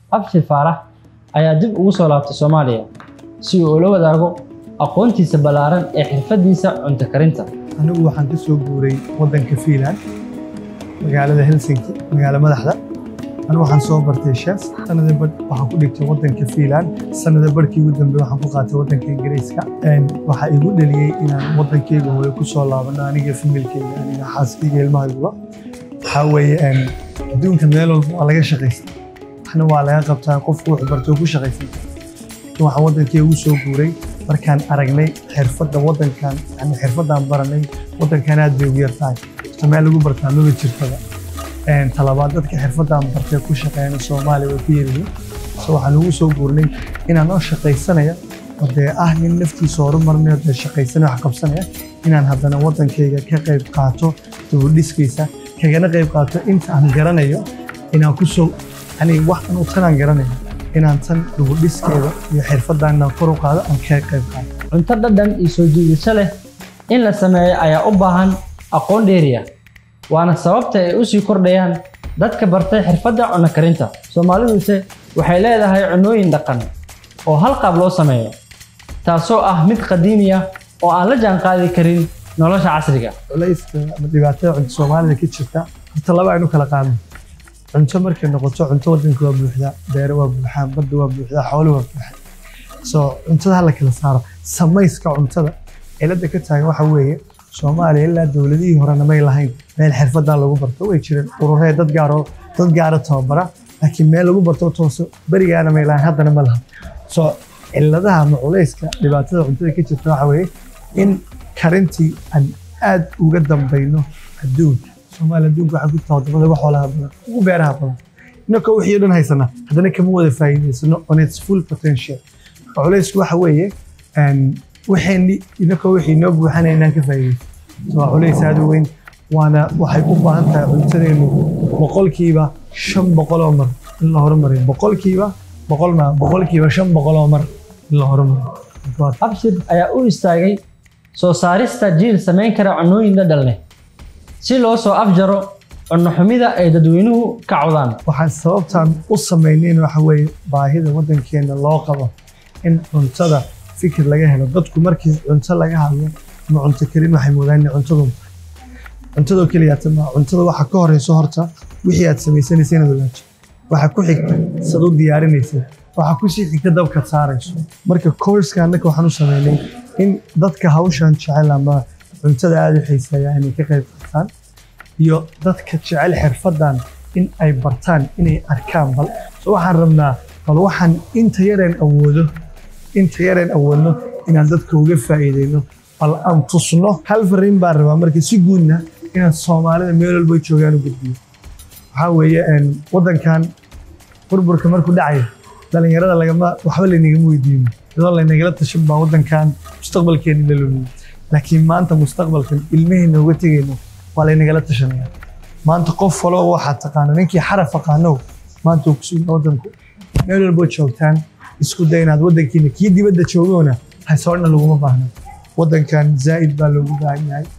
abshir faarax ayaa dib ugu soo laabtay soomaaliya si uu ula wadaago aqoontiisa ballaaran ee xirfaddiisa cunto karinta anigu waxaan ka soo guuray waddanka Finland magaalada Helsinki magaalo madaxda anigu waxaan soo bartay chef sanada bad waxaan ku dhigtay waddanka Finland sanada barkii ugu dambeeyay waxaan ku qaatay waddanka Ingiriiska een waxa igu dhaliyay inaan waddankayga hooyo ku soo laabano aniga familkayga aniga xaaskayga ilmahayga waxa weeye een adduunka meel walba waa laga shaqaystaa waxna waa laga qabtaa qofku wuxuu bartay oo ku shaqaysan laakiin waxaan waddankayga ugu soo guuray markaan aragnay xirfadda waddankan yani xirfaddaan baranay waddankan aad bay ugu yar tahay horta meel lagu bartaa maba jirtada Een, talabaad dadka xirfaddaan bartay ku shaqeeyana soomaaliya way ku yaryihiin so waxaan ugu soo guurnay inaan oo shaqaysanaya oo dee ah nin naftiisa horumarinayo dee shaqaysanaya wax qabsanaya inaan haddana waddankayga ka qayb qaato dibudhiskiisa kagana qayb qaato inta aan garanayo inaan ku soo yani wax anu tanaan garanayo inaan tan dibudhiskeeda iyo xirfaddan inaan kor u qaado aan kaga qayb qaato cunto dhadhan iyo soo jiidasho leh in la sameeyo ayaa u baahan aqoon dheeriya waana sababta ay u sii kordhayaan dadka bartay xirfadda cunno karinta soomaaliduse waxay leedahay cunnooyin dhaqan oo hal qaab loo sameeyo taasoo ah mid qadiimi ah oo aan la jaanqaadi karin nolosha casriga culayska ama dhibaatada cunto soomaalida ka jirta horta laba aynu kala qaadno cunto markay noqoto cunto waddanka waa buuxdaa beere waa buuxaan badda waa buuxdaa xoolo waa buuxaan so cuntada hala kala saaro samayska cuntada cilada ka taagan waxa weeye soomaaliya ilaa dowladihii horena may lahayn meel xirfadan lagu barto way jireen ururee dad gaaro dad gaara tababara laakiin meel lagu barto tooso berigaana may lahayn haddana ma laha so ciladaha ama culayska dhibaatada cuntada ka jirta waxa weeye in karintii aan aad uga dambayno adduunka soomaaliya adduunka waxaa ku tahay wadamada wax xoolaha badan ugu beeraha badan inaka wixii o dhan haysana haddana kama wada faa'iidaysano on its full potential culaysku waxa weeye een, waxayni inaka wixii noo buuxanaya inaan ka faa'iidaysto so waa culays aad u weyn waana waxay u baahan tahay cuntadeenu boqolkiiba shan boqol oo mar in la horumariyo boqolkiiba boqol ma boqolkiiba shan boqol oo mar in la horumariyo Waa abshir ayaa u istaagay soo saarista jiil samayn kara cunnooyin dhadhan leh si loo soo afjaro cunno xumida ay dadweynuhu ka cawdaan waxaan sababtaan u samaynayn waxa weeye baahida waddankeena loo qabo in cuntada fikir laga helo dadku markii cunto laga hadlo ama cunto karin waxay moodaan inay cuntadu cuntadoo keliyaata ma cuntada waxa ka horeyso horta wixii aad samaysanaysa inaad ogaato waxa ku xigta sad u diyaarinaysa waxa ku sii xigta dabka saarayso marka courska annaka waxaan u sameynay in dadka hawshan jecel ama cuntada aada u xiiseeya inay ka qayb qaataan iyo dadka jecel xirfaddan in ay bartaan inay arkaan bal so waxaan rabnaa bal waxaan inta yareen awoodo inta yareen awoodno inaan dadka uga faa'iideyno bal aan tusno hal fariin baan rabaa marka si guudna inaan soomaalida meel walba joogaan u gudbiyo waxaa weeye een, waddankan burburka markuu dhacayo dhalinyarada lagama waxba laynagama weydiino iyadoo laynagala tashan baa waddankan mustaqbalkeena la lumiyo laakiin maanta mustaqbalkan ilmaheenna uga tegayno waa laynagala tashanaya maanta qof walba waxaad taqaano ninkii xaraf aqaanow maanta uu kusugan waddanku meel walbo joogtaan isku day inaad waddankiina kii dibadda joogoona hasoodhna laguma baahna waddankan zaa'id baa loogu baahan yahay